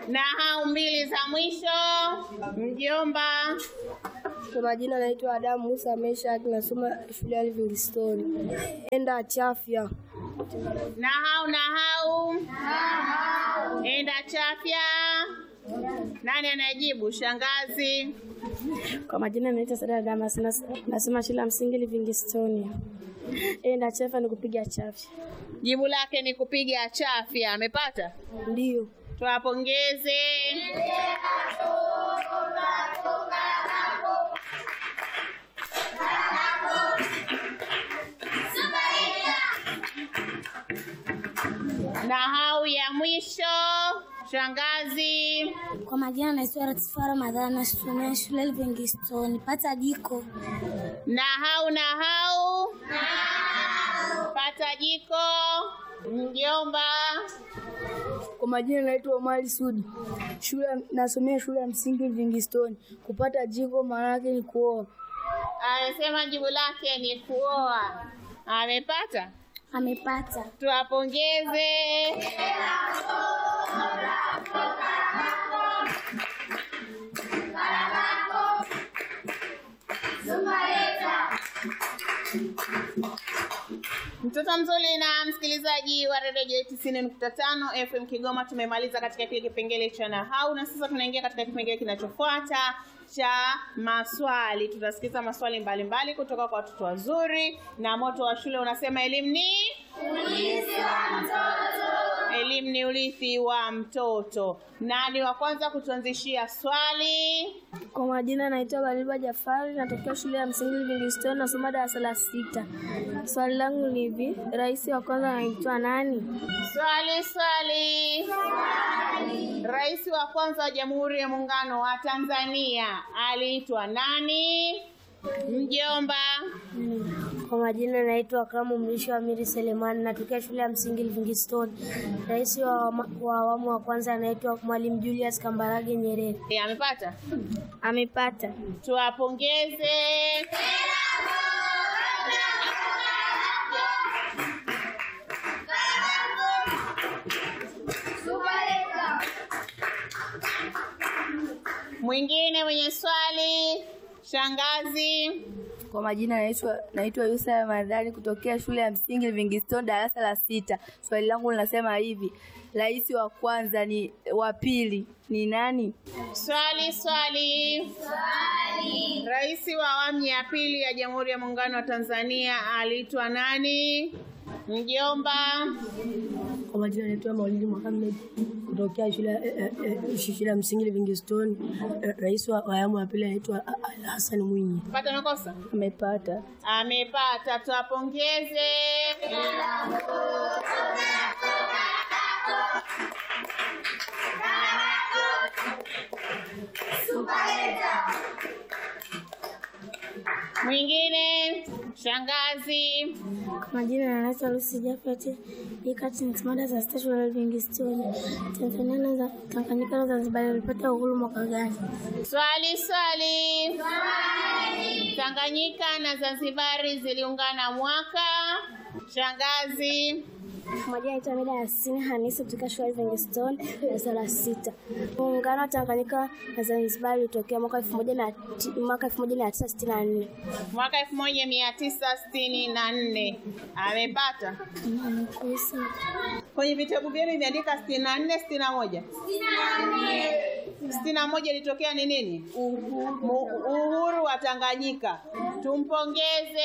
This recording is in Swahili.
Na hau mbili za mwisho, mjomba. Kwa majina naitwa Adamu Musa Meshak, nasoma shule ya Livingstone. Enda Chafya. Na hau na hau. Enda chafya. Nani anayejibu? Shangazi. Kwa majina naitwa Sada Damas, nas- nasoma shule ya msingi Livingstone. Enda Chafya ni kupiga chafya. Jibu lake ni kupiga chafya. Amepata? Ndio. Tuwapongeze. Na hau ya mwisho, shangazi. Kwa majina naitwa Latifa Ramadhani, nasomea shule Livingstone. Pata jiko. Na hau na hau. Pata jiko. Mjomba. Kwa majina naitwa Omari Sudi. Shule nasomea shule ya msingi Livingstone. Kupata jiko maana yake ni kuoa. Amesema jibu lake ni kuoa. Amepata? Amepata. Tuwapongeze. Mtoto mzuri na msikilizaji wa redio tisini nukta tano FM Kigoma, tumemaliza katika kile kipengele cha nahau na sasa tunaingia katika kipengele kinachofuata cha maswali. Tutasikiza maswali mbalimbali mbali kutoka kwa watoto wazuri, na moto wa shule unasema elimu ni elimu ni urithi wa mtoto. Nani wa kwanza kutuanzishia swali? Kwa majina naitwa Galiba Jafari, natokea shule ya msingi Livingstone, nasoma darasa la sita. Swali langu ni hivi, rais wa kwanza anaitwa nani? Swali swali. Rais wa kwanza wa Jamhuri ya Muungano wa Tanzania aliitwa nani? Mjomba. Kwa majina naitwa Kamu Mlisho Amiri Selemani, natokea shule ya msingi Livingstone. Rais wa awama- wa awamu wa kwanza anaitwa Mwalimu Julius Kambarage Nyerere. E, amepata? Amepata. Tuwapongeze. Mwingine mwenye swali, shangazi. Kwa majina naitwa naitwa Yusa Ramadhani kutokea shule ya msingi Livingstone darasa la sita. Swali langu linasema hivi, rais wa kwanza ni wa pili ni nani? Swali swali. Rais wa awamu ya pili ya Jamhuri ya Muungano wa Tanzania aliitwa nani? Mjomba. Kwa majina naitwa Maulidi Mohamed kutokea shule eh, eh, shule ya msingi Livingstone. Eh, Rais wa wa awamu ya pili anaitwa Hassan Mwinyi. Pata makosa? Amepata. Amepata, tuwapongeze. Mwingine, shangazi. Kwa majina naitwa Lucy Jafet, ikati nisimada za sita shule Livingstone. Tanzania na za- Tanganyika na Zanzibar walipata uhuru mwaka gani? Swali swali. Tanganyika na Zanzibari ziliungana mwaka. Shangazi. Kwa majina naitwa Mida Yasini Hanisi kutoka shule Livingstone darasa la sita. Muungano wa Tanganyika na Zanzibar ulitokea mwaka elfu moja na ti- mwaka elfu moja mia tisa sitini na nne. Mwaka 1964. Amepata. Kwenye vitabu vyenu imeandika 64 61. 61 ilitokea ni nini? Uhuru wa Tanganyika. Tumpongeze.